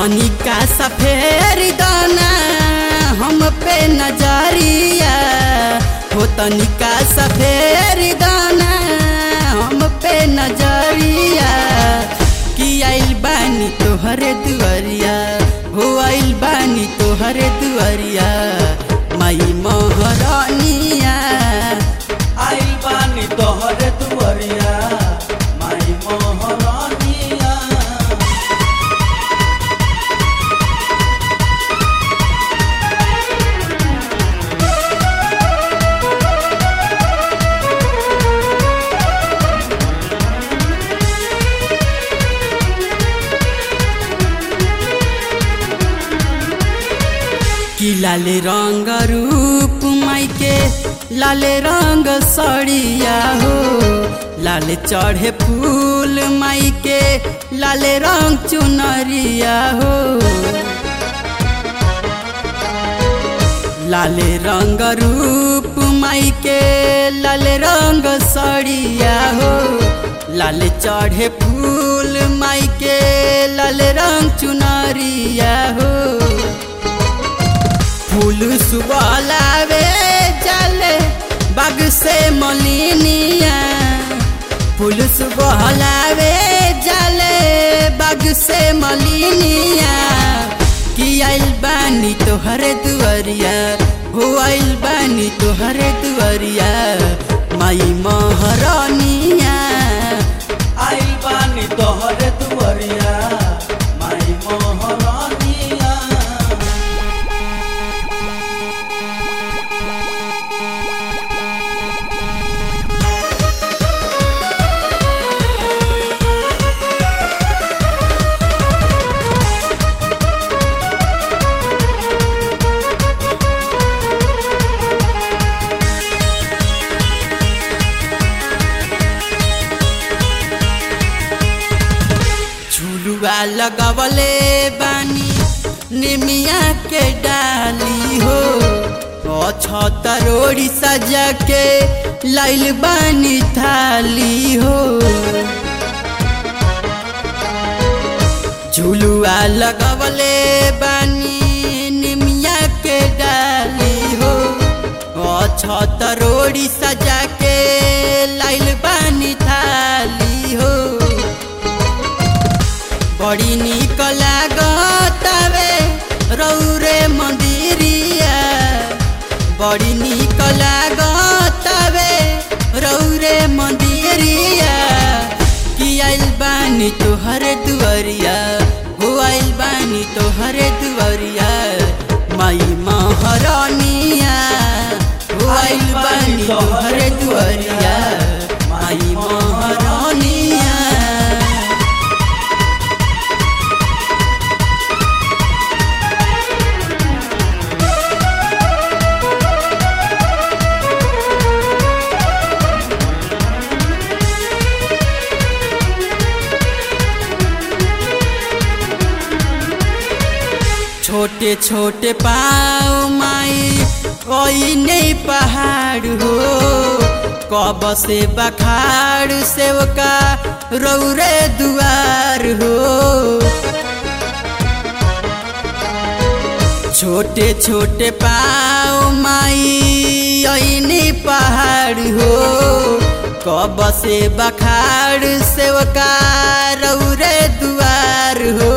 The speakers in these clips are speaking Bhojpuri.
तनिका सफेर दाना हम पे नजरिया हो तनिका सफेर दाना हम पे नजरिया कि आइल बानी तोहरे दुआरिया हो आइल बानी तोहरे दुआरिया माई महरानिया आइल बानी तोहरे दुआरिया माई मोहरानिया कि लाले रंग रूप माइके लाले रंग सड़िया हो लाले चढ़े फूल माइके लाले रंग चुनरिया हो लाले रंग रूप माइके लाले रंग सड़िया हो लाले चढ़े फूल माइके लाले रंग चुनरिया हो फूल सुबह लावे चले बाग से मलिनिया फूल सुबह लावे चले बाग से मलिनिया कि आइल बानी तोहरे दुआरिया हो आइल बानी तोहरे दुआरिया माई महरानिया आइल बानी तोहरे दुआरिया माई मोहरानिया झुलुआ लगवले बानी निमिया के डाली हो छतरोड़ी सजा के लाइल बानी थाली हो झुलुआ लगवले बानी निमिया के डाली हो छतरोड़ी सजा के लाइल बानी थाली हो बड़ी निक लागतावे रौरे मंदिरिया बड़ी निक लागतावे रौरे मंदिरिया कि आइल बानी तोहरे दुआरिया हो आइल बानी तोहरे दुआरिया माई महरानिया हो आइल बानी तोहरे दुआरिया माई महरानिया छोटे छोटे पाँव माई कोई नहीं पहाड़ हो कब से बखाड़ सेवका रौरे दुआर हो छोटे छोटे पाँव माई ऐनी पहाड़ हो कब से बखाड़ सेवका रौरे दुआर हो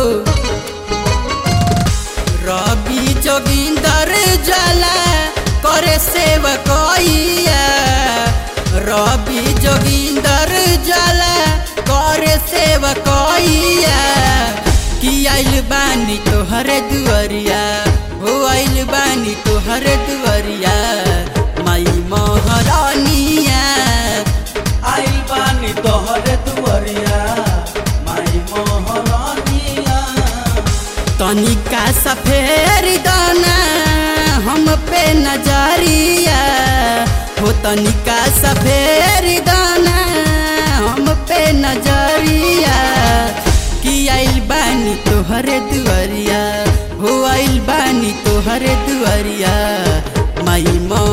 रवि जोगिंदर जला करे सेवकैया रवि जोगिंदर जला करे सेवकैया कि आइल बानी तोहरे दुआरिया हो आइल बानी तोहरे दुआरिया माई महरानिया आइल बानी तोहरे दुआरिया माई मोहरानिया तनिका सफेर दाना हम पे नजरिया हो तनिका सफेर दाना हम पे नजरिया कि आइल बानी तोहरे दुआरिया हो आइल बानी तोहरे दुआरिया माई